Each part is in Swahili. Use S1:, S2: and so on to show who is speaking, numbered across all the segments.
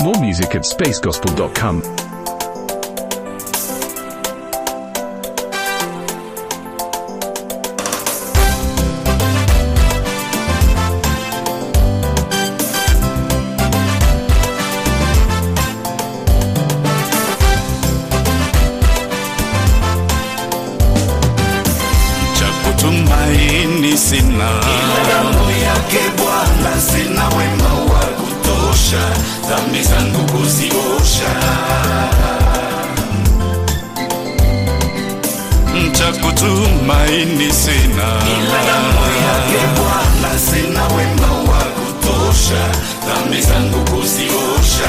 S1: More music at spacegospel.com.
S2: cha kutumaini sina
S3: damu yake Bwana, sina wema wa kutosha, dhambi zangu kuziosha.
S2: cha kutumaini sina
S3: Ila damu yake Bwana, sina wema wa kutosha, dhambi zangu kuziosha.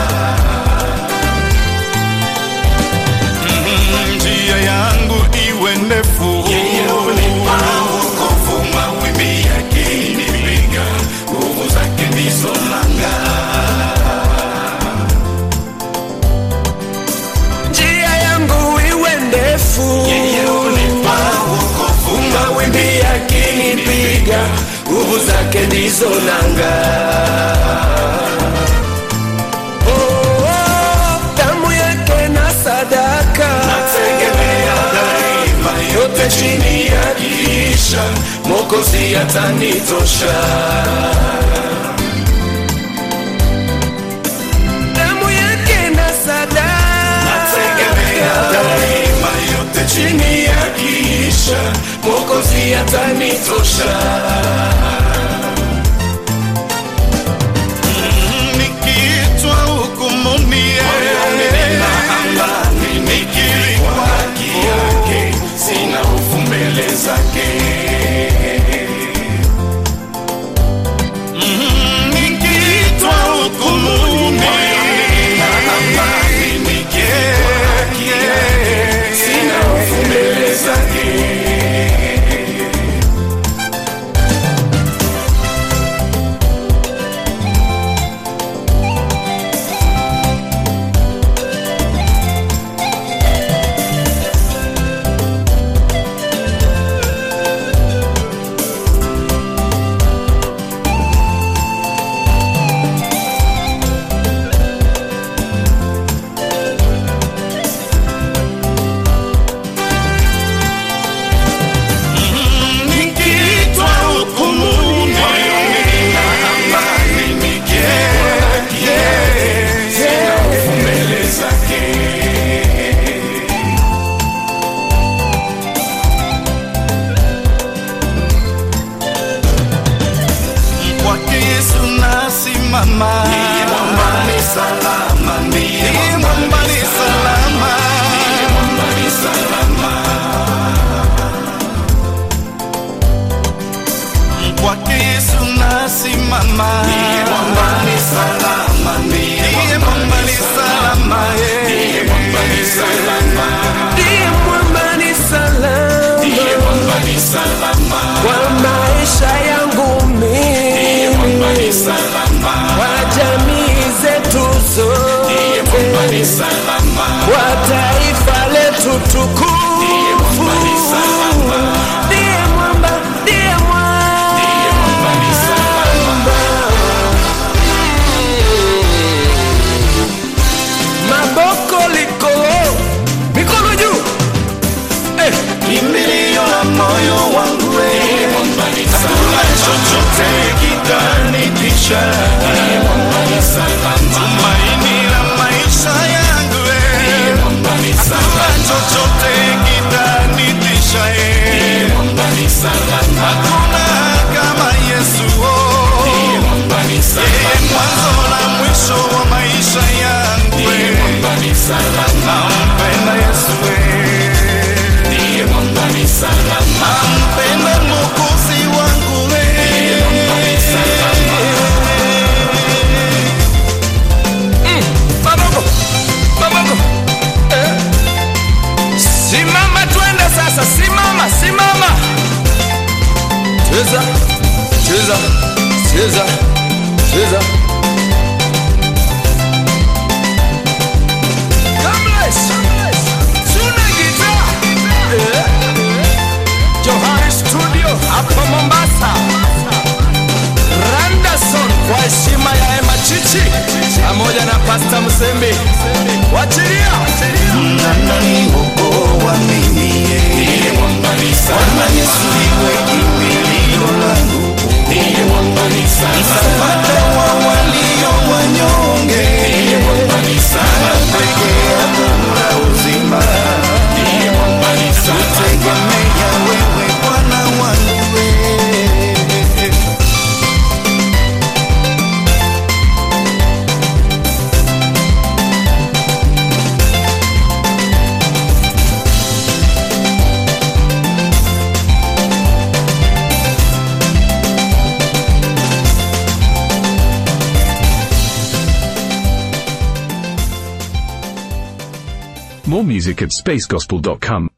S2: Mm, njia yangu iwe ndefu
S3: Yeye hunipa wokovu, mawimbi yakinipiga, nguvu zake ndizo nanga.
S4: njia yangu iwe ndefu
S3: Yeye hunipa wokovu, mawimbi yakinipiga, nguvu zake ndizo nanga.
S4: Oh, oh, damu yake na sadaka
S3: Nategemea daima, yote chini ya kiisha, Mwokozi atanitosha.
S4: damu yake na
S3: Nategemea
S4: sadaka
S3: daima, yote chini ya kiisha, Mwokozi atanitosha.
S2: Mm, nikiitwa hukumuni
S3: Moyoni nina amani, nikiri kwa haki yake, sina hofu mbele zake.
S2: Mm, nikiitwa hukumuni
S3: Nina amani, nikiri kwa haki yake, sina hofu mbele zake.
S2: nikiitwa hukumuni
S3: Moyoni nina amani, nikiri kwa haki yake, sina hofu mbele zake.
S2: kwake Yesu nasimama
S3: Ndiye mwamba ni salama, ndiye
S2: Ndiye mwamba ni salama
S3: Ndiye mwamba ni salama.
S2: kwake Yesu nasimama
S3: Ndiye mwamba ni salama, ndiye
S2: Ndiye mwamba ni salama eh.
S3: Ndiye mwamba ni salama.
S4: ndiye mwamba ni
S3: Ndiye
S4: salama
S3: mwamba ni salama.
S4: kwa maisha yangu
S3: Ndiye mwamba ni
S4: mimi
S3: salama.
S4: kwa jamii zetu
S3: Ndiye mwamba ni
S4: zote
S3: salama.
S4: kwa taifa letu
S3: Ndiye
S4: tukufu
S3: mwamba ni salama.
S4: ndiye mwamba ndiye
S3: Ndiye mwamba ni salama.
S4: maboko liko mikono juu eh.
S3: Kimbilio la moyo wangu wewe, hakuna chochote kitanitisha. Ndiye mwamba ni salama.
S2: tumaini la maisha yangu
S3: Ndiye
S2: eh.
S3: mwamba ni
S2: Hakuna
S3: salama.
S2: chochote kitanitisha eh.
S3: Ndiye mwamba ni salama.
S2: Hakuna kama Yesu oh.
S3: Ndiye mwamba ni
S2: Yeye
S3: salama.
S2: mwanzo na mwisho wa maisha yangu
S3: Ndiye
S2: eh.
S3: mwamba ni salama.
S2: Nampenda Yesu eh.
S3: Ndiye mwamba ni salama.
S2: Nampenda Mwokozi wangu
S3: Ndiye mwamba ni salama.
S4: Maboko, maboko. Eh. Simama twende sasa, simama, simama. Cheza, cheza, cheza, cheza. Kamlesh, tuna gitaa. Eh. Johari Studio hapa Mombasa. Randerson kwa heshima ya Emma Chichi pamoja na msembe wachilia
S2: ananiokoa mimi
S3: ndiye mwamba ni
S2: Bwana
S3: salama,
S2: Yesu iwe kimbilio langu
S3: ndiye mwamba ni salama,
S2: msaada wa walio wanyonge
S3: ndiye mwamba ni salama,
S2: pekee yako la uzima
S3: ndiye mwamba ni salama,
S2: tegemea wewe Bwana wangu wewe
S1: More music at spacegospel.com.